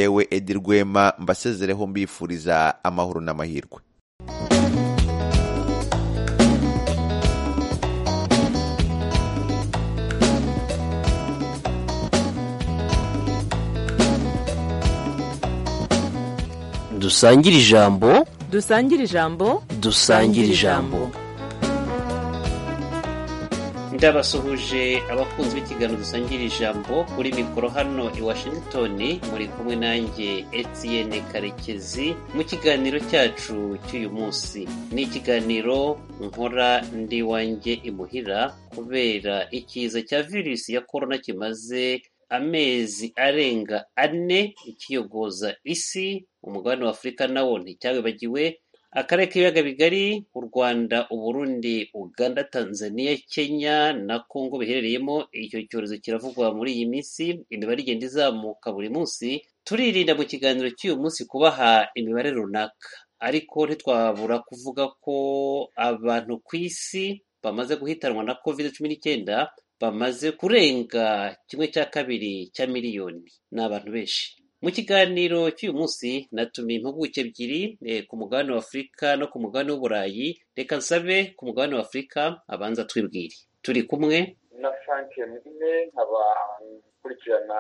Yewe Edi Rwema mbasezereho mbifuriza amahoro n'amahirwe dusangire ijambo dusangire ijambo dusangire ijambo ndabasuhuje abakunzi b'ikiganiro dusangira ijambo kuri mikoro hano i washington muri kumwe nanjye etienne karekezi mu kiganiro cyacu cy'uyu munsi ni ikiganiro nkora ndi wanjye imuhira kubera ikiza cya virusi ya korona kimaze amezi arenga ane ikiyogoza isi umugabane wa afurika nawo nticyabibagiwe akarere k'ibiyaga bigari u rwanda uburundi uganda tanzania kenya na kongo biherereyemo icyo cyorezo kiravugwa muri iyi minsi imibare igenda izamuka buri munsi turirinda mu kiganiro cy'uyu munsi kubaha imibare runaka ariko ntitwabura kuvuga ko abantu ku isi bamaze guhitanwa na covid cumi n'icyenda bamaze kurenga kimwe cya kabiri cya miliyoni ni abantu benshi mu kiganiro cy'uyu munsi natumiye impuguke ebyiri ku mugabane w'afurika no ku mugabane w'uburayi reka nsabe ku mugabane w'afurika abanza twibwire turi kumwe na frank mugine nkaba nkurikirana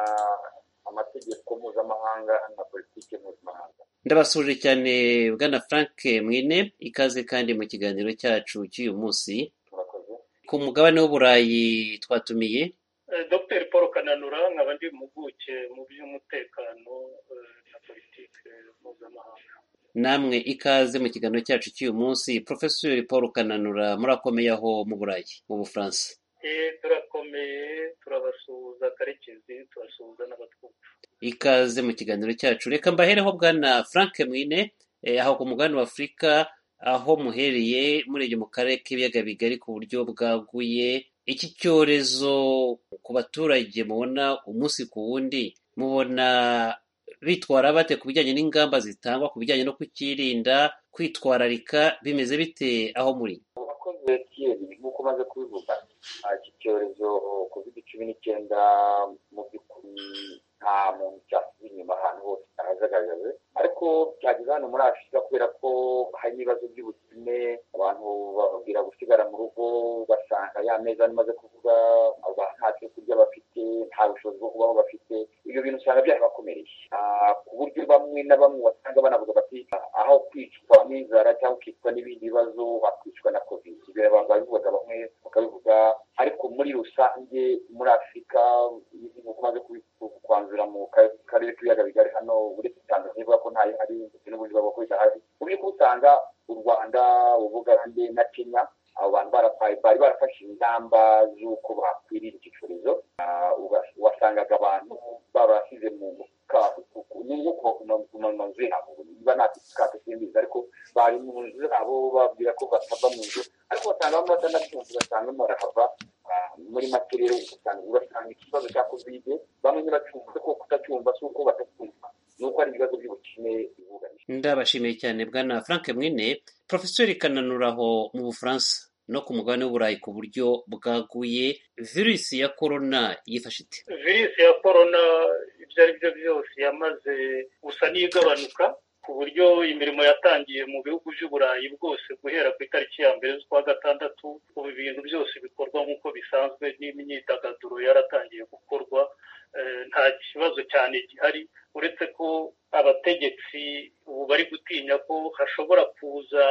amategeko mpuzamahanga na politiki mpuzamahanga ndabasuje cyane bwana frank mwine ikaze kandi mu kiganiro cyacu cy'uyu munsi murakoze ku mugabane w'uburayi twatumiye Eh, dr paul kananura nkaba ndi impuguke mu by'umutekano eh, na politiki mpuzamahanga namwe ikaze mu kiganiro cyacu cy'uyu munsi porofesori paul kananura murakomeye aho mu burayi mu bufaransa Eh, turakomeye turabasuhuza karekezi turasuhuza n'abatwumva ikaze mu kiganiro cyacu reka mbahereho bwana frank mwine eh, aho ku mugabane wa afurika aho muhereye murebye mu karere k'ibiyaga bigari ku buryo bwaguye iki cyorezo ku baturage mubona umunsi ku wundi mubona bitwara bate ku bijyanye n'ingamba zitangwa ku bijyanye no kukirinda kwitwararika bimeze bite aho muri abakozi kiyeri nk'uko umaze kubivuga ah, iki cyorezo covid cumi n'icyenda mu by'ukuri nta muntu cyasize inyuma ahantu hose arajagagaje ariko byageze hano muri afurika kubera ko hari ibibazo by'ubukene abantu bababwira gusigara mu rugo basanga ya meza nimaze kuvuga abantu nta cyo kurya bafite nta bushobozi bwo kubaho bafite ibyo bintu usanga byarabakomereye Ah, ku buryo bamwe na bamwe wasanga banavuga bati aho kwicwa n'inzara cyangwa kwicwa n'ibindi bibazo bakicwa na covid ibyo abantu babivugaga bamwe bakabivuga ariko muri rusange muri afurika nk'uko umaze kubi- kwanzura mu ka- karere k'ibiyaga bigari hano uretse tanzania ivuga ko ntayo hari ndetse n'ubundi bavuga ko idahari uburyo ko usanga u rwanda ubugande na kenya abo bantu barapaye bari barafashe ingamba z'uko bakwirira iki cyorezo Ah, uga- wasangaga abantu babashyize mu kato nubwo kumanumaze abo niba nta kato simbizi ariko bari mu nzu abo babwira ko batava mu nzu ariko wasanga bamwe batanabyumva ugasanga barimo barahava Ah, muri make rero usanga urasanga ikibazo cya kovide bamwe ntibacyumva ko kutacyumva si uko batacyumva ni uko ari ibibazo by'ubukene bibugarije ndabashimiye cyane bwana frank mwine porofesori kananura aho mu bufaransa no ku mugabane w'uburayi ku buryo bwaguye virusi ya korona yifashe ite virusi ya korona ibyo ari byo byose yamaze gusa n'iyigabanuka ku buryo imirimo yatangiye mu bihugu by'uburayi bwose guhera ku itariki ya mbere z'ukwa gatandatu ubu ibintu byose bikorwa nk'uko bisanzwe n'imyidagaduro yaratangiye gukorwa Eh, nta kibazo cyane gihari uretse ko abategetsi ubu bari gutinya ko hashobora kuza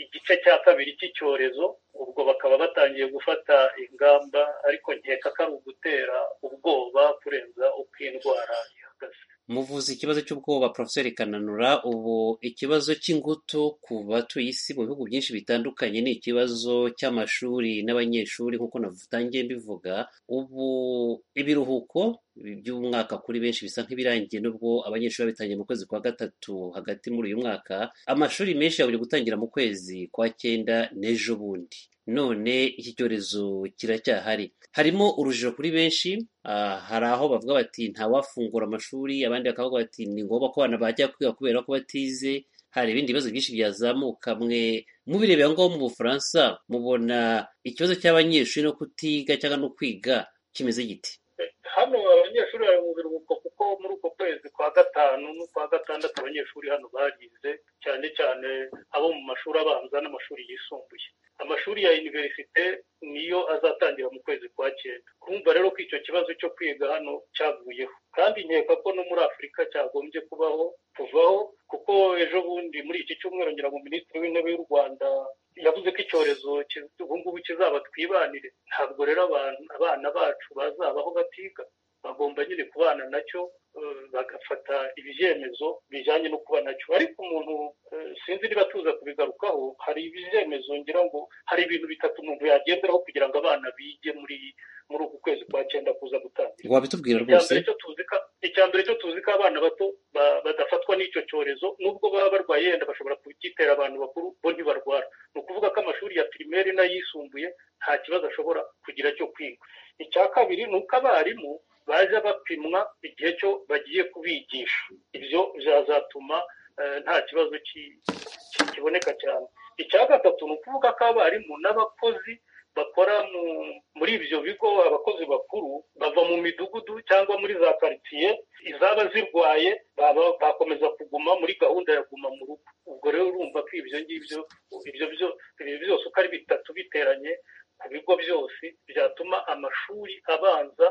igice cya kabiri cy'icyorezo ubwo bakaba batangiye gufata ingamba ariko nkeka ko ari ugutera ubwoba kurenza uko iyi ndwara ihagaze muvuze ikibazo cy'ubwoba porofesori kananura ubu ikibazo cy'ingutu ku batuye isi mu bihugu byinshi bitandukanye ni ikibazo cy'amashuri n'abanyeshuri nk'uko natangiye mbivuga ubu ibiruhuko by'umwaka kuri benshi bisa nk'ibirangiye nubwo abanyeshuri babitangiye mu kwezi kwa gatatu hagati muri uyu mwaka amashuri menshi yaburi gutangira mu kwezi kwa cyenda n'ejo bundi none iki cyorezo kiracyahari harimo urujijo kuri benshi ah, hari aho bavuga bati ntawafungura amashuri abandi bakavuga bati ni ngombwa ko abana bajya kwiga kubera ko batize hari ibindi bibazo byinshi byazamuka mwe mubirebera ngaho mu bufaransa mubona ikibazo cy'abanyeshuri no kutiga cyangwa no kwiga kimeze giti hano abanyeshuri bari mu biruhuko kuko ko muri uko kwezi kwa gatanu n'ukwa gatandatu abanyeshuri hano bagize cyane cyane abo mu mashuri abanza n'amashuri yisumbuye amashuri ya univerisite niyo azatangira mu kwezi kwa cyenda kumva rero ko icyo kibazo cyo kwiga hano cyavuyeho kandi nkeka ko no muri afurika cyagombye kubaho kuvaho kuko ejo bundi muri iki cyumweru ngira ngo minisitiri w'intebe y'u rwanda yavuze ko icyorezo ki- ubu ngubu kizaba twibanire ntabwo rero abantu- abana bacu bazabaho batiga bagomba nyine kubana nacyo eh, bagafata ibyemezo bijyanye no kuba nacyo ariko umuntu eh, sinzi niba tuza kubigarukaho hari ibyemezo ngira ngo hari ibintu bitatu umuntu yagenderaho kugira ngo abana bige muri muri uku kwezi kwa cyenda kuza gutangira wabitubwira icya rwose mbere cyo tuzi ko icya mbere cyo tuzi ko abana bato ba- badafatwa n'icyo cyorezo nubwo baba barwaye yenda bashobora kugitera abantu bakuru bo ntibarwara ni ukuvuga ko amashuri ya pirimeri n'ayisumbuye nta kibazo ashobora kugira cyo kwiga icya kabiri ni uko abarimu baza bapimwa igihe cyo bagiye kubigisha ibyo byazatuma eh, nta kibazo ki- ki- kiboneka cyane icya gatatu ni ukuvuga ko abarimu n'abakozi bakora mu- muri ibyo bigo abakozi bakuru bava mu midugudu cyangwa muri za karitsiye izaba zirwaye baba- bakomeza kuguma muri gahunda ya guma mu rugo ubwo rero urumva ko ibyo ngibyo ibyo byo- ibi byose uko ari bitatu biteranye ku bigo byose byatuma amashuri abanza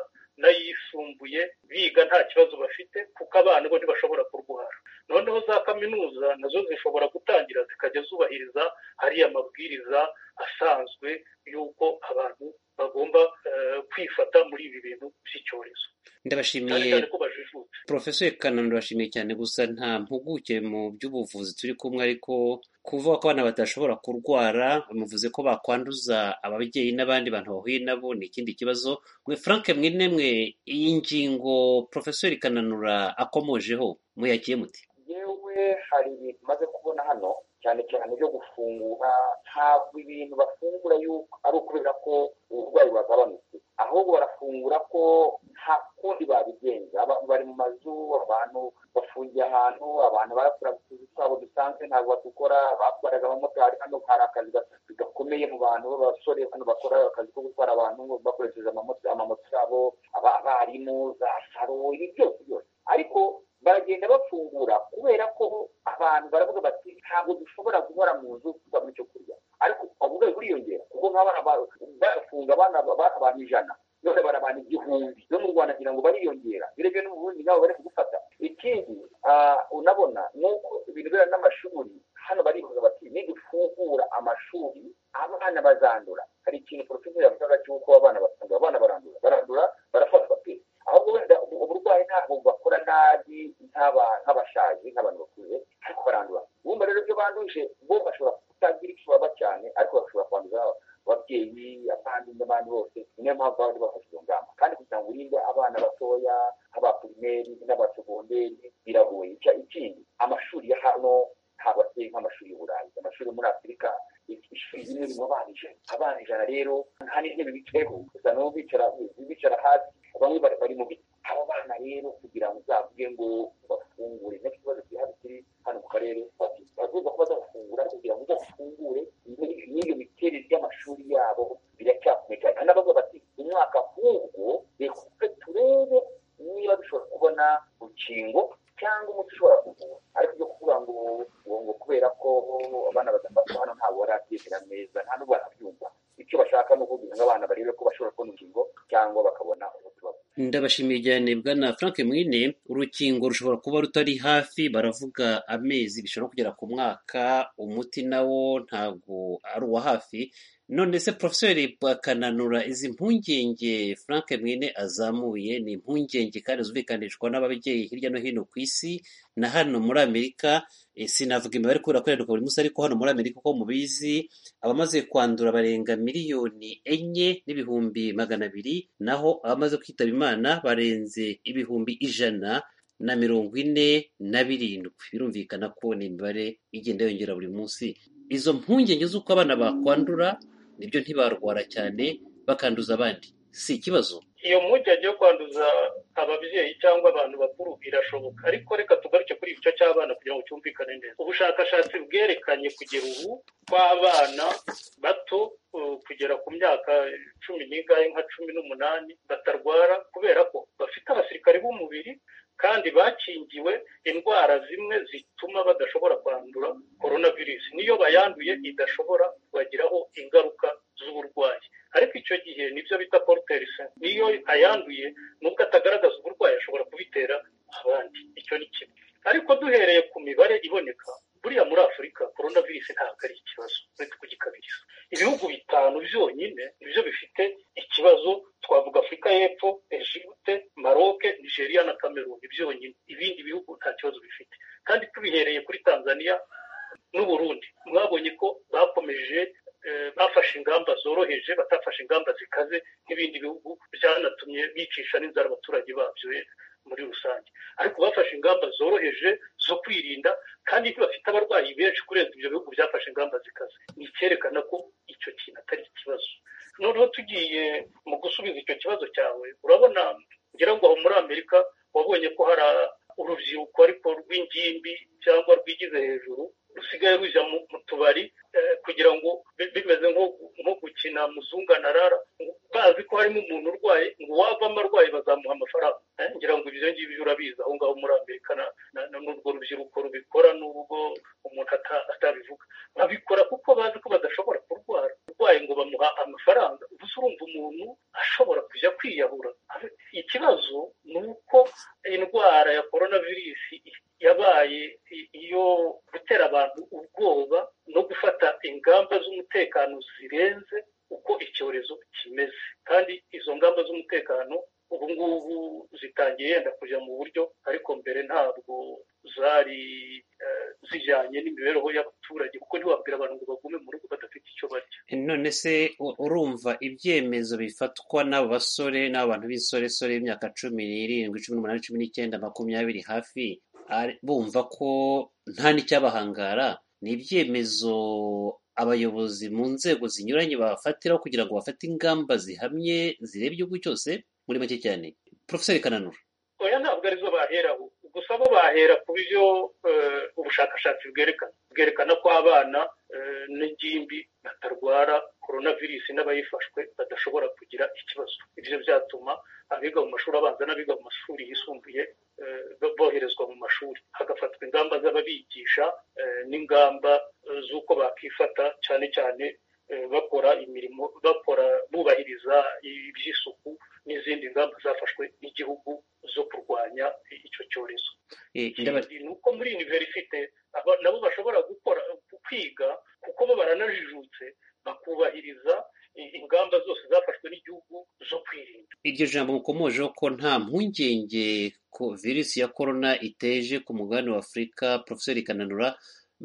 n'ayisumbuye biga nta kibazo bafite kuko abana bo ntibashobora kurwara noneho za kaminuza nazo zishobora gutangira zikajya zubahiriza hariya amabwiriza asanzwe y'uko abantu bagomba eh, kwifata muri ibi bintu by'icyorezo cyane ndabashimiye cyane ko bajijutse porofeseri kananu ndabashimiye cyane gusa nta mpuguke mu by'ubuvuzi turi kumwe ariko kuvuga ko abana badashobora kurwara bamuvuze ko bakwanduza ababyeyi n'abandi bantu bahuye nabo ni ikindi kibazo mwe frank mwine mwe iyi ngingo porofeseri kananura akomojeho muyakiye muti yewe hari ibintu maze kubona hano cyane cyane byo gufungura ntabwo ibintu bafungura yuko ari ukubera ko uburwayi bwagabanutse ahubwo barafungura ko nta kundi babigenza abantu bari mu mazu abantu bafungiye ahantu abantu barakora utuzi twabo dusanzwe ntabwo badukora batwaraga abamotari hano hari akazi ga- gakomeye mu bantu b'abasore hano bakora akazi ko gutwara abantu bakoresheje amamoto amamoto yabo aba- abarimu za saro ibi byose byose ariko baragenda bafungura kubera ko abantu baravuga bati ntabwo dushobora guhora mu nzu tubona icyo kurya ariko uburwayi buriyongera kuko nk'abana ba- barafunga abana ba- abantu ijana none barabana igihumbi no mu rwanda kugira ngo bariyongera birebye no mu burundi nabo bari kugufata ikindi ah, unabona ni uko ibintu bera n'amashuri hano barivuga bati nidufungura amashuri abana bazandura hari ikintu porofeseri yavugaga cy'uko abana batandura abana barandura barandura barafatwa pe ahubwo wenda ubu- uburwayi ntabwo bakora nabi nk'aba- nk'abashaje nk'abantu bakuze ariko barandura bumva rero ibyo banduje bo bashobora kutagira icyo baba cyane ariko bashobora kwanduza ababyeyi abandi n'abandi bose niyo mpamvu baba bafashe izo ngamba kandi kugira ngo urinde abana batoya nk'abapirimeri n'abasegonderi biragoye Icya- ikindi amashuri ya hano ntabwo ateye nk'amashuri y'u burayi amashuri yo muri afurika ishuri rimwe ririmo abana ijana abana ijana rero nta n'intebe bicayeho gusa nabo bicara bicara hasi bamwe bari bari mu biti abo bana rero kugira ngo uzavuge ngo bafungure nicyo kibazo gihari kiri hano mu karere bati bavuga ko bazafungura kugira ngo uzafungure ni- n'iyo miterere y'amashuri yabo biracyakomeye cyane hari n'abavuga bati umwaka ahubwo reka twe turebe niba dushobora kubona urukingo cyangwa umuti ushobora kuvura ariko ibyo kuvuga ngo ngo ngo kubera ko abana badafatwa hano ntabwo barabyizera neza nta n'ubwo barabyumva icyo bashaka ni ukugira ngo abana barebe ko bashobora kubona urukingo cyangwa bakabona umuti bavuga ndabashimiye cyane bwana frank mwine urukingo rushobora kuba rutari hafi baravuga amezi bishobora no kugera ku mwaka umuti nawo ntabwo ari uwa hafi none se porofeseri bakananura izi mpungenge frank mwine azamuye ni impungenge kandi zumvikanishwa n'ababyeyi hirya no hino ku isi na hano muri amerika eh, sinavuga imibare kubera ko iraduka buri munsi ariko hano muri amerika uko mubizi abamaze kwandura barenga miliyoni enye n'ibihumbi magana abiri naho abamaze kwitaba imana barenze ibihumbi ijana na mirongo ine na birindwi birumvikana ko ni imibare igenda yongera buri munsi izo mpungenge z'uko abana bakwandura nibyo ntibarwara cyane bakanduza abandi si ikibazo iyo mpungenge yo kwanduza ababyeyi cyangwa abantu bakuru irashoboka ariko reka tugaruke kuri igice cy'abana kugira ngo cyumvikane neza ubushakashatsi bwerekanye kugera ubu kw'abana bato uh, kugera ku myaka cumi n'ingahe nka cumi n'umunani batarwara kubera ko bafite abasirikare b'umubiri kandi bakingiwe indwara zimwe zituma badashobora kwandura korona virusi niyo bayanduye idashobora kubagiraho ingaruka z'uburwayi ariko icyo gihe nibyo bita poriterisa niyo ayanduye nubwo atagaragaza uburwayi ashobora kubitera abandi icyo ni kimwe ariko duhereye ku mibare iboneka buriya muri afurika korona virusi ntabwo ari ikibazo uretse kugikabiriza ibihugu bitanu byonyine nibyo bifite ikibazo twavuga afurika y'epfo ejibute maroke nigeria na kameruni byonyine ibindi bihugu nta kibazo bifite kandi tubihereye kuri tanzania n'uburundi mwabonye ko bakomeje eh, bafashe ingamba zoroheje batafashe ingamba zikaze n'ibindi bihugu byanatumye bicisha n'inzara abaturage babyo eh, muri rusange ariko bafashe ingamba zoroheje zo kwirinda kandi bafite abarwayi benshi kurenza ibyo bihugu byafashe ingamba zikaze ni icyerekana ko icyo kintu atari ikibazo noneho tugiye mu gusubiza icyo kibazo cyawe urabona ngira ngo aho muri amerika wabonye ko hari urubyiruko ariko rw'ingimbi cyangwa rwigize hejuru rusigaye rujya mu mu tubari eh, kugira ngo bi- bimeze nko- nko gukina muzunganarara bazi ko harimo umuntu urwaye ngo wavamo arwaye bazamuha amafaranga Eh, ngira ngo ibyo ngibyo urabizi aho ngaho muri amerika na- na- na- n'urwo rubyiruko rubikora n'urwo umuntu ata- atabivuga babikora kuko bazi ko badashobora kurwara urwaye ngo bamuha amafaranga gusa urumva umuntu ashobora kujya kwiyahura ikibazo ni uko indwara ya korona virusi yabaye i- iyo gutera abantu ubwoba no gufata ingamba z'umutekano zirenze uko icyorezo kimeze kandi izo ngamba z'umutekano ubu ngubu zitangiye yenda kujya mu buryo ariko mbere ntabwo zari eh, zijyanye n'imibereho y'abaturage kuko ntiwabwira abantu ngo bagume mu rugo badafite icyo barya none se u- urumva ibyemezo bifatwa n'aba basore n'abantu b'insoresore y'imyaka cumi n'irindwi cumi n'umunani cumi n'icyenda makumyabiri hafi ari- bumva ko nta n'icyabahangara ni ibyemezo abayobozi mu nzego zinyuranye bafatiraho kugira ngo bafate ingamba zihamye zireba igihugu cyose muri make cyane porofeseri kananura oya ntabwo arizo baheraho gusa bo bahera ku byo eh, ubushakashatsi bwerekana bwerekana ko abana eh, n'ingimbi batarwara korona virusi n'abayifashwe badashobora kugira ikibazo ibyo byatuma abiga mu mashuri abanza n'abiga mu mashuri yisumbuye eh, bo- boherezwa mu mashuri hagafatwa ingamba z'ababigisha eh, n'ingamba eh, z'uko bakifata cyane cyane eh, bakora imirimo bakora bubahiriza iby'isuku n'izindi ngamba zafashwe n'igihugu zo kurwanya icyo cyorezo Eh, ndaba- ikindi ni uko muri iniverisite aba- nabo bashobora gukora kwiga kuko bo baranajijutse bakubahiriza i- ingamba zose zafashwe n'igihugu zo kwirinda iryo jambo mukomojeho ko nta mpungenge ko virusi ya korona iteje ku mugabane wa afurika porofeseri kananura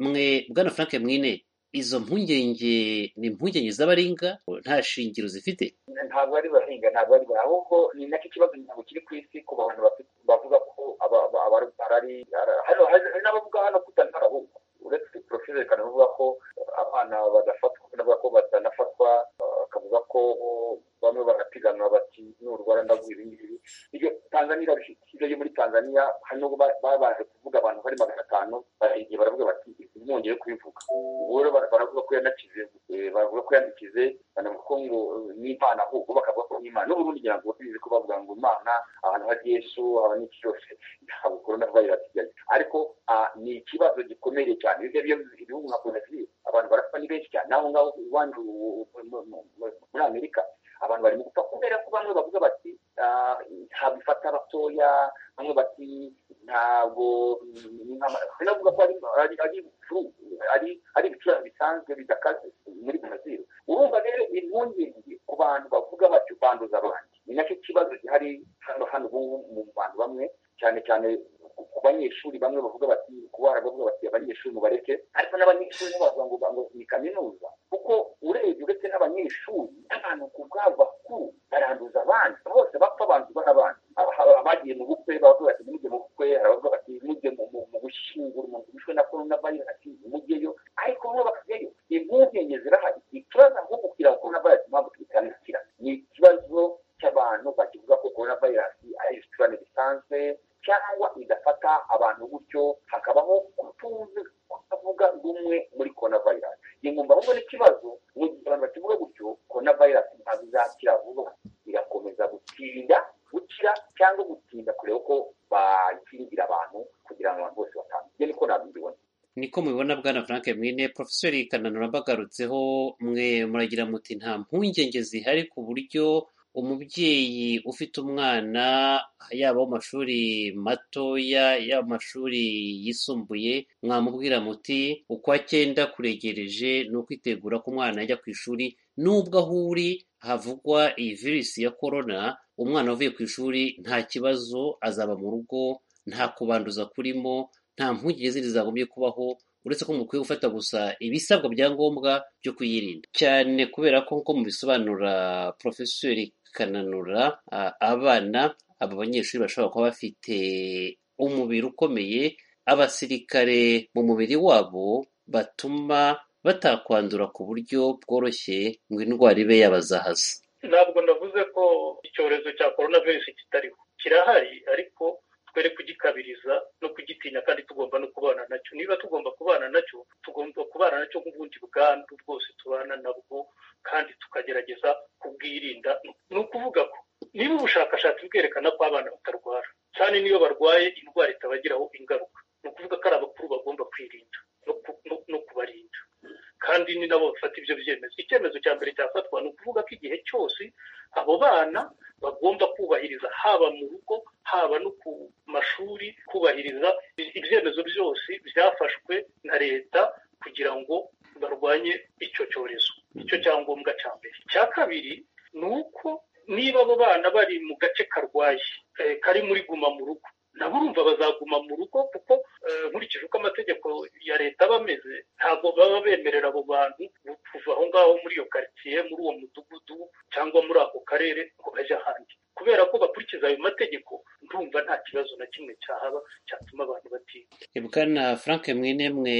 mwe bwana frank mwine izo mpungenge ni impungenge z'abaringa nta shingiro zifite ntabwo ari bahinga ntabwo ari bahinga ahubwo ni nacyo kibazo ntabwo kiri ku isi ku bantu bafite- bavuga ko aba- aba- abarwara ari ara- hari hari n'abavuga hano kutanara ahubwo uretse poroferi kandi bavuga ko abana badafatwa bavuga ko batanafatwa bakavuga ko bamwe barapiganwa bati n'urwara ndaguye ibi ngibi iryo tanzaniya irabifite ibyo byo muri tanzaniya hano ba- babanje kuvuga abantu bari magana atanu barahigiye baravuga bati ntibongeye kubivuga ubu rero bara- baravuga ko yanakize eh, baravuga ko yandikize banavuga ko ngo eh, ni impano ahubwo bakavuga ko ni impano n'uburundi ngira ngo bizi ko bavuga ngo imana ahantu hari yesu haba n'iki cyose ntabwo korona vayirasi ijyayo ariko ah, ni ikibazo gikomeye cyane ibyo byo ibihugu nka brazil abantu barapfa ni benshi cyane naho ngaho iwanyu u- u- mu- mu- mu- muri amerika abantu barimo gupfa kubera ko bamwe bavuga bati ah, ntabwo ifata abatoya bamwe bati ntabwo ni nk'ama- hari n'abavuga ko ari- ari- ari ibicuruzwa, ari- ari ibicuruzwa bisanzwe bidakaze muri brazil urumva rero impungenge ku bantu bavuga batyo banduza abandi ni nacyo kibazo gihari hano hano ubu ngubu mu bantu bamwe cyane cyane ku- ku banyeshuri bamwe bavuga bati kubara bavuga bati abanyeshuri mubareke ariko n'abanyeshuri bo bavuga ngo ngo ni kaminuza kuko urebye uretse n'abanyeshuri n'abantu ku bwabo bakuru baranduza abandi bose bapfa abantu n'abandi abagiye mu bukwe bavuga bati mujye mu bukwe hari abavuga bati mujye mu- mu mu gushyingura umuntu wishwe na korona vayirasi mujyeyo ariko bo bakajyayo impungenge zirahari ikibazo ahubwo kugira ngo korona vayirasi impamvu tuyitangira ni ikibazo cy'abantu bakivuga ko korona vayirasi ari ibicurane bisanzwe cyangwa idafata abantu gutyo hakabaho kutuzi kutavuga rumwe muri korona vayirasi ingumba ahubwo n'ikibazo mu gihe abantu bakivuga gutyo korona vayirasi ntabwo izakira vuba igakomeza gutinda gukira cyangwa gutinda kureba ko ba- gatanu ibyo niko nabibona niko mubibona bwana frank mwine porofeseri kananura bagarutseho mwe muragira muti nta mpungenge zihari ku buryo umubyeyi ufite umwana yaba mu mashuri matoya yaba mu mashuri yisumbuye mwamubwira muti uko acyenda kuregereje ni ukwitegura ko umwana ajya ku ishuri nubwo aho uri havugwa iyi virusi ya korona umwana uvuye ku ishuri nta kibazo azaba mu rugo nta kubanduza kurimo nta mpungenge zindi zagombye kubaho uretse ko mukwiye gufata gusa ibisabwa bya ngombwa byo kuyirinda cyane kubera ko nko mubisobanura porofeseri kananura a- abana aba banyeshuri bashobora kuba bafite umubiri ukomeye abasirikare mu mubiri wabo batuma batakwandura ku buryo bworoshye ngo indwara ibe yabazahaza ntabwo navuze ko icyorezo cya korona virusi kitariho kirahari ariko twere kugikabiriza no kugitinya kandi tugomba no kubana nacyo niba tugomba kubana nacyo tugomba kubana nacyo nk'ubundi bwandu bwose tubana nabwo kandi tukagerageza kubwirinda ni ukuvuga ko niba ubushakashatsi bwerekana ko abana batarwara cyane niyo barwaye indwara itabagiraho ingaruka ni ukuvuga ko ari abakuru bagomba kwirinda no ku- no- no kubarinda kandi ni nabo bafata ibyo byemezo icyemezo cya mbere cyafatwa ni ukuvuga ko igihe cyose abo bana bagomba kubahiriza haba mu rugo haba no ku mashuri kubahiriza ibyemezo byose byafashwe na leta kugira ngo barwanye icyo cyorezo icyo cyangombwa cya mbere icya kabiri ni uko niba abo bana bari mu gace karwaye eh, kari muri guma mu rugo nabo urumva bazaguma mu rugo kuko eh, nkurikije uko amategeko ya leta aba ameze ntabwo baba bemerera abo bantu kuva aho ngaho muri iyo karitsiye muri uwo mudugudu cyangwa muri ako karere ngo bajye ahandi kubera ko bakurikiza ayo mategeko ndumva nta kibazo na kimwe cyahaba cyatuma abantu batiga bwana frank mwinemwe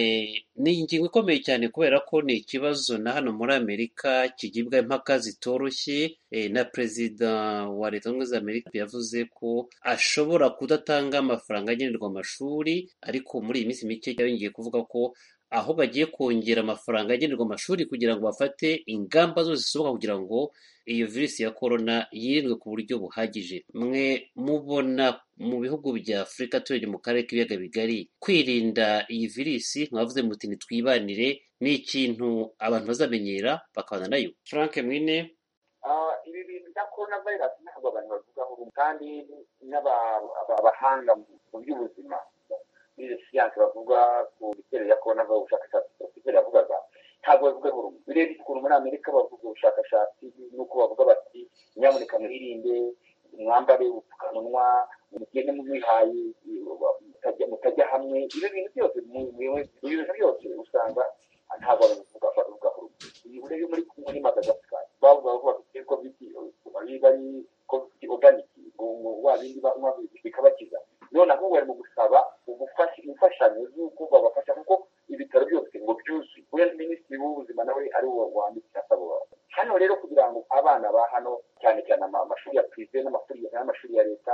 ni ingingo ikomeye cyane kubera ko ni ikibazo na hano muri amerika kigibwa impaka zitoroshye eh, na perezida wa leta zunze ubumwe za amerika yavuze ko ashobora kudatanga amafaranga agenerwa amashuri ariko muri iyi minsi mike yongeye kuvuga ko aho bagiye kongera amafaranga agenerwa amashuri kugira ngo bafate ingamba zose zishoboka kugira ngo iyo virusi ya korona yirindwe ku buryo buhagije mwe mubona mu bihugu bya afurika turebye mu karere k'ibiyaga bigari kwirinda iyi virusi mwavuze muti ntitwibanire ni ikintu abantu bazamenyera bakabana nayo frank mwine Ah, ibi bintu bya korona vayirasi ntabwo abantu bavugaho rumwe kandi n'aba- aba- abahanga mu mu by'ubuzima muri siyansi bavuga ku bitero ya korona vayirasi ubushakashatsi porofeseri yavugaga ntabwo bavugaho rumwe urebye ukuntu muri amerika bavuga ubushakashatsi n'uko bavuga bati nyamuneka mwirinde mwambare ubupfukamunwa mugende mubihaye mutajya mutajya hamwe ibyo bintu byose mu- mu- mu bintu byose usanga ntabwo abantu bavuga babivugaho rumwe ibihuru byo muri kumwe n'imadagascar bavuga ko bafite kovidi biba ari kovidi oganiki wa bindi banywa bikabakiza noneho bari mu gusaba ubufasha imfashanyo z'uko babafasha kuko ibitaro byose ngo byuzuye kubera minisitiri w'ubuzima nawe ari wo wandikira asaba abantu. hano rero kugira ngo abana ba hano cyane cyane ama- amashuri ya pirive n'amashuri n'amashuri ya leta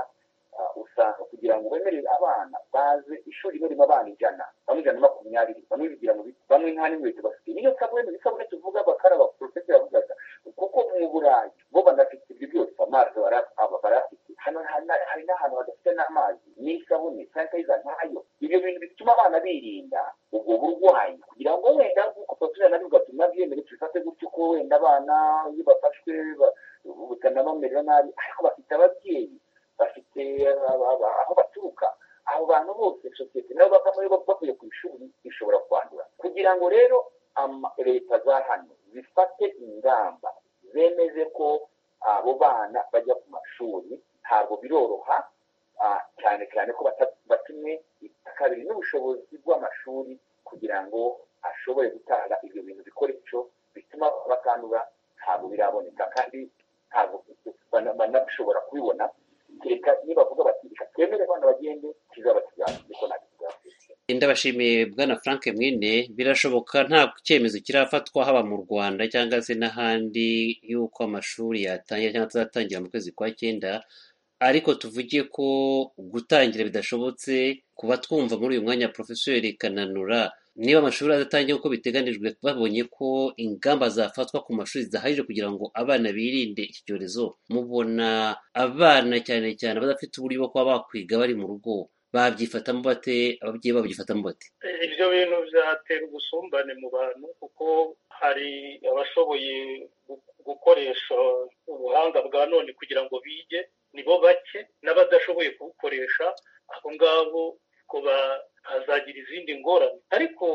ah, usanga kugira ngo bemerere abana baze ishuri rimwe ririmo abana ijana bamwe ijana na makumyabiri bamwe bigira mu biti bamwe nta n'inkweto bafite niyo sabune isabune tuvuga bakaraba porofesi yavugaga kuko mu burayi bo banafite ibyo byose amazi bara- aba barafite hano hana- hari n'ahantu hadafite n'amazi n'isabune sanitayiza ntayo ibyo bintu bituma abana birinda ubwo burwayi kugira ngo wenda nk'uko porofesi nabivuga turi nabyemere tubifate gutyo ko wenda abana iyo bafashwe ba- butanabamerera nabi ariko bafite ababyeyi bafite aba- aba- aho baturuka abo bantu bose sosiyete nabo bavamo iyo bavuye ku ishuri ishobora kwandura kugira ngo rero ama- leta za hano zifate ingamba zemeze ko abo bana bajya ku mashuri ntabwo biroroha ah, cyane cyane ko bata- batumwe kabiri n'ubushobozi bw'amashuri kugira ngo ashobore gutanga ibyo bintu bikoresho bituma bakandura ntabwo biraboneka kandi ntabwo bana- banashobora kubibona kereka nibavuga bati reka twemere abana bagende kizaba kizaba niko nabivuga ndabashimiye bwana frank mwine birashoboka nta cyemezo kirafatwa haba mu rwanda cyangwa se n'ahandi y'uko amashuri yatangira cyangwa atazatangira mu kwezi kwa cyenda ariko tuvuge ko gutangira bidashobotse kuba twumva muri uyu mwanya porofeseri kananura niba amashuri adatangira uko biteganijwe babonye ko ingamba zafatwa ku mashuri zidahagije kugira ngo abana birinde iki cyorezo mubona abana cyane cyane badafite uburyo bwo kuba bakwiga bari mu rugo babyifatamo bate ababyeyi babo babifatamo bate ibyo bintu byatera ubusumbane mu bantu kuko hari abashoboye gu- gukoresha ubuhanga bwa none kugira ngo bige nibo bake n'abadashoboye kubukoresha abo ngabo ngo ba- hazagira izindi ngorane ariko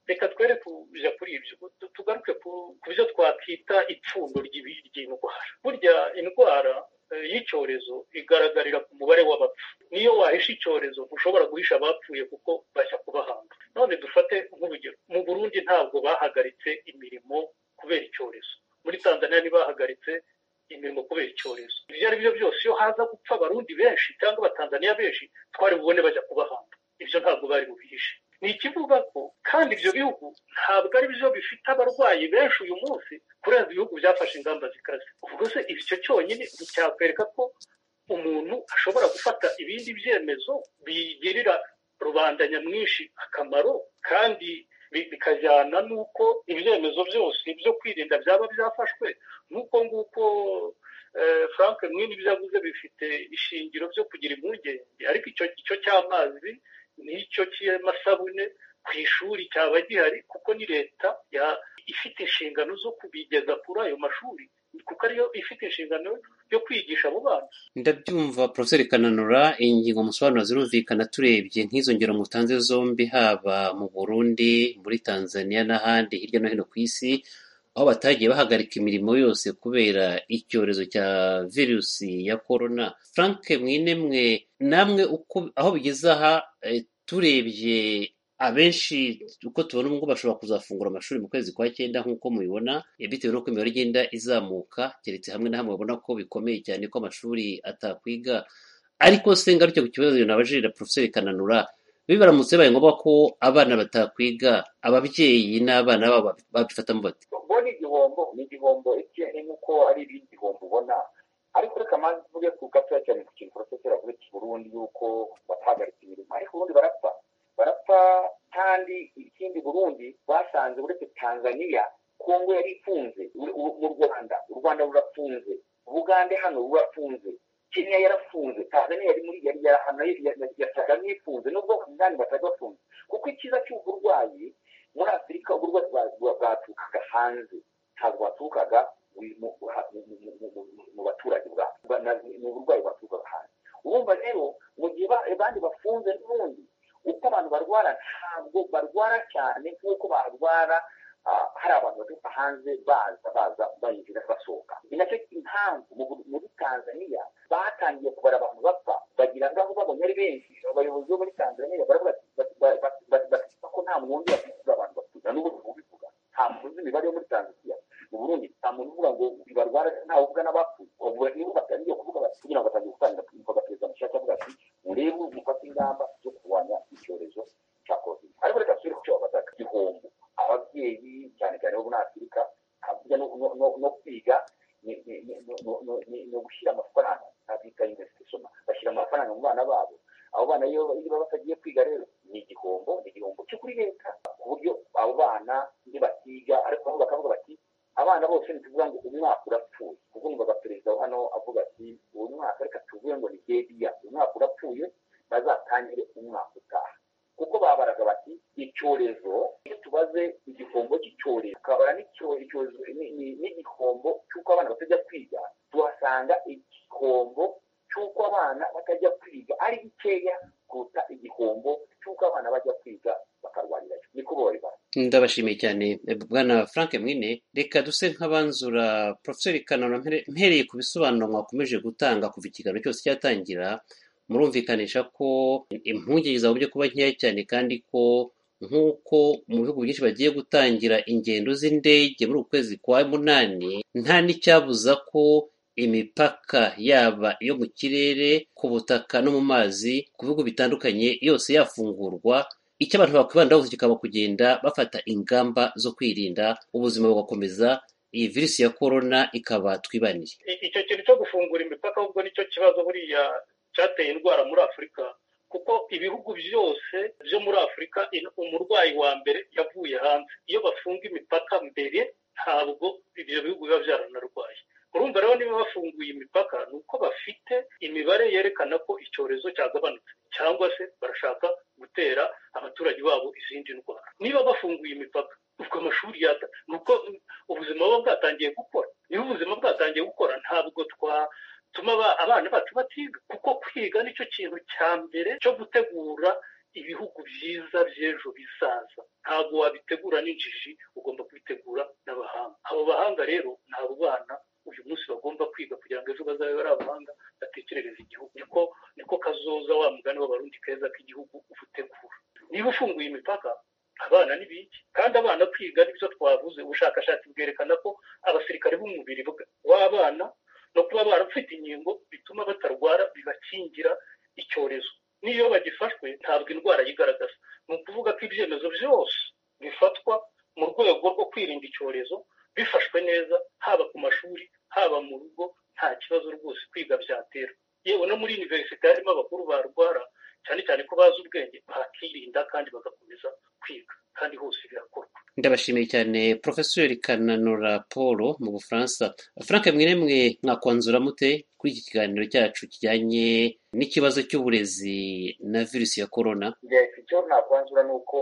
reka twere kuja kuri ibyo Tu- tugaruke ku ku byo twakita ipfundo ry'ibi- ry'indwara burya indwara eh, y'icyorezo igaragarira ku mubare w'abapfu niyo wahisha icyorezo ntushobora guhisha abapfuye kuko bajya kubahanga none dufate nk'urugero mu burundi ntabwo bahagaritse imirimo kubera icyorezo muri tanzania ntibahagaritse imirimo kubera icyorezo ibyo ari byo byose iyo haza gupfa abarundi benshi cyangwa abatanzaniya benshi twari bubone bajya kubahanga ibyo ntabwo bari bubihishe ni ikivuga ko kandi ibyo bihugu ntabwo ari byo bifite abarwayi benshi uyu munsi kurenza ibihugu byafashe ingamba zikaze ubwo se icyo cyonyine nticyakwereka ko umuntu ashobora gufata ibindi byemezo bigirira rubanda nyamwinshi akamaro kandi bi- bikajyana n'uko ibyemezo byose byo kwirinda byaba byafashwe nk'uko nguko eh, frank mwini ibyo yavuze bifite ishingiro byo kugira impungenge ariko icyo icyo cy'amazi n'icyo cy'amasabune ku ishuri cyaba gihari kuko ni leta ya- ifite inshingano zo kubigeza kuri ayo mashuri kuko ariyo ifite inshingano yo kwigisha abo bana ndabyumva porofeseri kananura ingingo musobanura zirumvikana turebye nk'izo ngero mutanze zombi haba mu burundi muri tanzania n'ahandi hirya no hino ku isi aho batagiye bahagarika imirimo yose kubera icyorezo cya virusi ya korona frank mwinemwe namwe uko aho bigeze aha eh, turebye abenshi uko tubona ubwo bashobora kuzafungura amashuri mu kwezi kwa cyenda nk'uko mubibona eh, bitewe n'uko imibare igenda izamuka keretse hamwe na hamwe babona ko bikomeye cyane ko amashuri atakwiga ariko se ngaruke ku kibazo nabajirira porofeseri kananura biba biramutse bibaye ngombwa ko abana batakwiga ababyeyi n'abana babo babifatamo bate bo ni igihombo ni igihombo etiyeni nk'uko ari iby'igihombo ubona ariko reka manza tuvuge ku gatoya cyane ku kintu porofeseri avuze Burundi yuko batahagaritse imirimo ariko ubundi barapfa barapfa kandi ikindi Burundi basanze uretse tanzania kongo yari ifunze ur- ur- mu rwanda u rwanda rurafunze ubugande hano rurafunze kenya yarafunze tanzania yari muri yari yarahanwe yasaga nk'ifunze nubwo abandi batari bafunze kuko icyiza cy'ubu burwayi muri afurika uburwayi bwa- bwa- bwaturukaga hanze ntabwo baturukaga mu- mu- mu- mu- mu- mu- mu- mu baturage bwacu Bwa- na- ni uburwayi bwaturukaga hanze urumva rero mu gihe ba- abandi bafunze n'ubundi uko abantu barwara ntabwo barwara cyane nk'uko barwara ah, hari abantu baturuka hanze baza baza bayinjira basohoka ni nacyo impamvu mu Bur- muri tanzania batangiye kubara abantu bapfa bagira ngo aho babonye ari benshi abayobozi bo muri tanzania baravuga bati- bati- bati- bati- bati- bati- ko nta muntu wundi wakwishyura abantu batuza n'ubu ntubivuga nta muntu uzi imibare yo muri tanzania mu burundi nta muntu uvuga ngo barwara ntawe uvuga n'abapfuye ubwo nibo batangiye kuvuga bati kugira ngo batangiye gutangira kuvuga perezida mushyashya avuga ati murebe mufate ingamba zo kurwanya icyorezo cya covid ariko reka turi ku cyo babazaga igihombo ababyeyi cyane cyane bo muri afurika hakurya no- no- no- no kwiga ni ni- ni- ni- ni- ni- ni- ni ugushyira amafaranga abita investisoma bashyira amafaranga mu bana babo abo bana iyo iyo baba batagiye kwiga rero ni igihombo ni igihombo cyo kuri leta ku buryo abo bana ntibatiga ariko nabo bakavuga bati abana bose ntituvuga ngo umwaka urapfuye kuko numvaga perezida wa hano avuga ati uyu mwaka reka tuvuge ngo ni debiya uyu mwaka urapfuye bazatangire umwaka utaha kuko babaraga bati icyorezo iyo tubaze igihombo cy'icyorezo tukabara n'icyo- icyorezo ni- ni- n'igihombo cy'uko abana batajya kwiga tuhasanga igihombo cy'uko abana batajya kwiga ari bikeya kuruta igihombo cy'uko abana bajya kwiga bakarwanirayo niko babibara ndabashimiye cyane eh, bwana frank mwine reka duse nk'abanzura porofeseri kananura mpere- mpereye ku bisobanuro mwakomeje gutanga kuva ikiganiro cyose cyatangira murumvikanisha ko impungenge zagombye kuba nkeya cyane kandi ko nk'uko mu bihugu byinshi bagiye gutangira ingendo z'indege muri uku kwezi kwa munani nta n'icyabuza ko imipaka yaba iyo mu kirere ku butaka no mu mazi ku bihugu bitandukanye yose yafungurwa icyo abantu bakwibandaho gusa kikaba kugenda bafata ingamba zo kwirinda ubuzima bugakomeza iyi virusi ya korona ikaba twibaniye I- icyo kintu cyo gufungura imipaka ahubwo nicyo kibazo buriya cyateye indwara muri afurika kuko ibihugu byose byo muri afurika in- umurwayi wa mbere yavuye hanze iyo bafunga imipaka mbere ntabwo ibyo bihugu biba byaranarwaye urumva rero niba bafunguye imipaka ni uko bafite imibare yerekana ko icyorezo cyagabanutse cyangwa se barashaka gutera abaturage babo izindi ndwara niba bafunguye imipaka ubwo amashuri yata ni uko ubuzima buba bwatangiye gukora niba ubuzima bwatangiye gukora ntabwo twatuma abana bacu batiga kuko kwiga nicyo kintu cya mbere cyo gutegura ibihugu byiza by'ejo bizaza ntabwo wabitegura n'injiji ugomba kubitegura n'abahanga abo bahanga rero ni abo bana uyu munsi bagomba kwiga kugira ngo ejo bazabe bari abahanga batekerereze igihugu niko niko kazoza wa mugani w'abarundi keza k'igihugu uba utegura niba ufunguye imipaka abana ni biki kandi abana kwiga nibyo twavuze ubushakashatsi bwerekana ko abasirikare b'umubiri w'abana no kuba barafite inkingo bituma batarwara bibakingira icyorezo n'iyo bagifashwe ntabwo indwara yigaragaza ni ukuvuga ko ibyemezo byose bifatwa mu rwego rwo kwirinda icyorezo bifashwe neza haba ku mashuri haba mu rugo nta kibazo rwose kwiga byatera yewe no muri univerisite harimo abakuru barwara cyane cyane ko bazi ubwenge bakirinda kandi bagakomeza kwiga kandi hose birakorwa ndabashimiye cyane porofesori kananura paul mu bufaransa frank mwene mwe mwakwanzura mute kuri iki kiganiro cyacu kijyanye n'ikibazo cy'uburezi na virusi ya korona icyo nakwanzura ni uko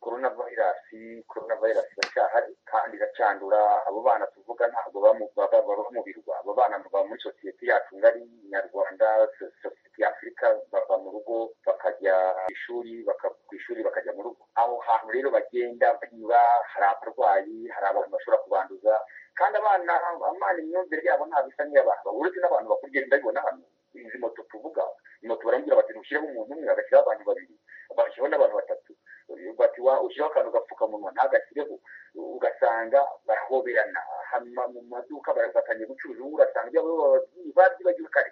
korona vayirasi korona vayirasi iracyahari kandi iracandura abo bana tuvuga ntabwo baba mu birwa abo bana baba muri sosiyete yacu ngari nyarwanda sosiyete y'afurika bava mu rugo bakajya ku ishuri ku ishuri bakajya mu rugo aho hantu rero bagenda banyura hari abarwayi hari abantu bashobora kubanduza kandi abana amana imyumvire yabo ntabwo isa n'iy'abantu uretse n'abantu bakuru ugenda babibona hano izi moto tuvuga moto barambwira bati ntushyireho umuntu umwe agashyiraho abantu babiri bashyiraho n'abantu batatu bati wa ushyiraho akantu gapfukamunwa ntagashyireho ugasanga barahoberana mu maduka barafatanya gucuruza ubu ugasanga ibyo ababyeyi babyibagiwe kare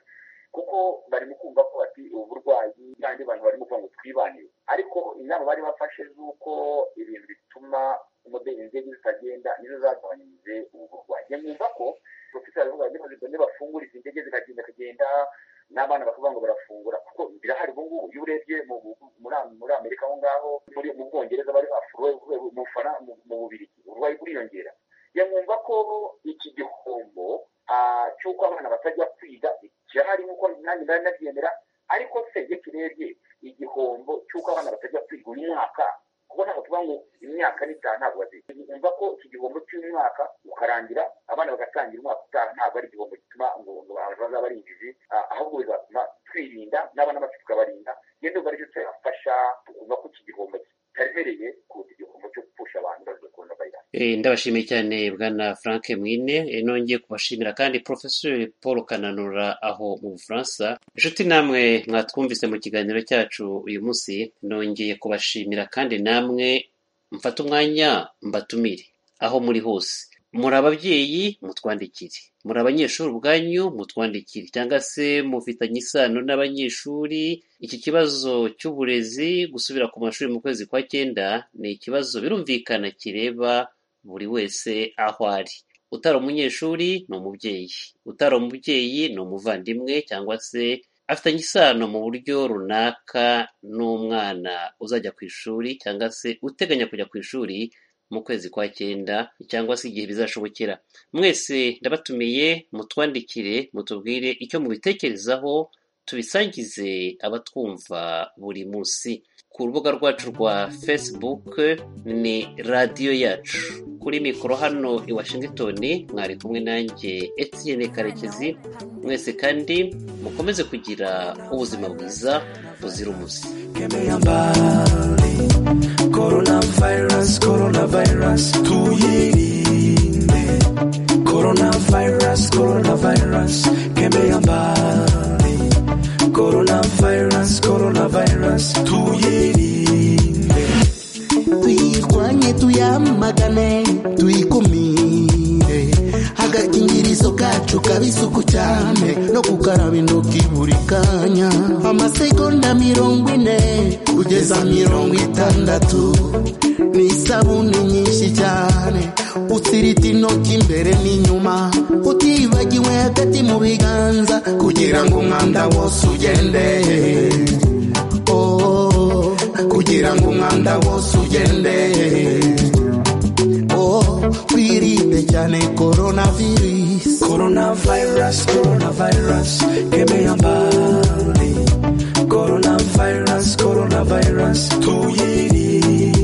kuko barimo kumva ko bati uburwayi n'andi bantu barimo kuvuga ngo twibanire ariko inama bari bafashe z'uko ibintu bituma umudendezo zitagenda nizo zagabanyije ubu burwayi mwumva ko profesor aravuga ngo zigomba bafungura izi ndege zikagenda kugenda n'abana bakavuga ngo barafungura kuko birahari ubu ngubu iyo urebye muri amerika aho ngaho muri mu bwongereza bari bafuruwe mu fana mu bubiri uburwayi buriyongera yamwumva ko iki gihombo cy'uko abana batajya kwiga kirahari nk'uko nanjye nari nabyemera ariko se iyo turebye igihombo cy'uko abana batajya kwiga uyu mwaka kuko ntabwo tuvuga ngo imyaka n'itaha ntabwo baziga wumva ko iki gihombo cy'uyu mwaka ukarangira abana bagatangira umwaka utaha ntabwo ari igihombo gituma ngo abantu bazaba ari injiji ahubwo bizatuma twirinda n'abana bacu tukabarinda iyo ndumva aricyo turafasha tukumva ko iki gihombo kitaremereye kuruta igihombo cyo gupfusha abantu baje kubona vayirasi ndabashimiye cyane bwana frank mwine nongeye kubashimira kandi porofesori paul kananura aho mu bufaransa inshuti namwe mwatwumvise mu kiganiro cyacu uyu munsi nongeye kubashimira kandi namwe mfata umwanya mbatumire aho muri hose muri ababyeyi mutwandikire muri abanyeshuri ubwanyu mutwandikire cyangwa se mufitanye isano n'abanyeshuri iki kibazo cy'uburezi gusubira ku mashuri mu kwezi kwa cyenda ni ikibazo birumvikana kireba buri wese aho ari utari umunyeshuri ni umubyeyi utari umubyeyi ni umuvandimwe cyangwa se afitanye isano mu buryo runaka n'umwana uzajya ku ishuri cyangwa se uteganya kujya ku ishuri mu kwezi kwa cyenda cyangwa se igihe bizashobokera mwese ndabatumiye mutwandikire mutubwire icyo mubitekerezaho tubisangize abatwumva buri munsi ku rubuga rwacu rwa facebook ni radiyo yacu kuri mikoro hano i washington mwari kumwe nanjye Etienne karekezi mwese kandi mukomeze kugira ubuzima bwiza buzira umuze coronavirus coronavirus tuyirinde coronavirus coronavirus kemea mbali coronavirus coronavirus tuyirinde tuyirwanye tuyamagane tuyikumire agakingirizo kacu kaba isuku cyane no gukaraba intoki buri kanya amasegonda mirongo ine kugeza mirongo itandatu ni isabune nyinshi cyane usirita intoki imbere n'inyuma utibagiwe hagati mu biganza kugira ngo umwanda wose ugende oh, kugira ngo umwanda wose ugende twirinde cyane coronavirus coronavirus coronavirus kemeyamba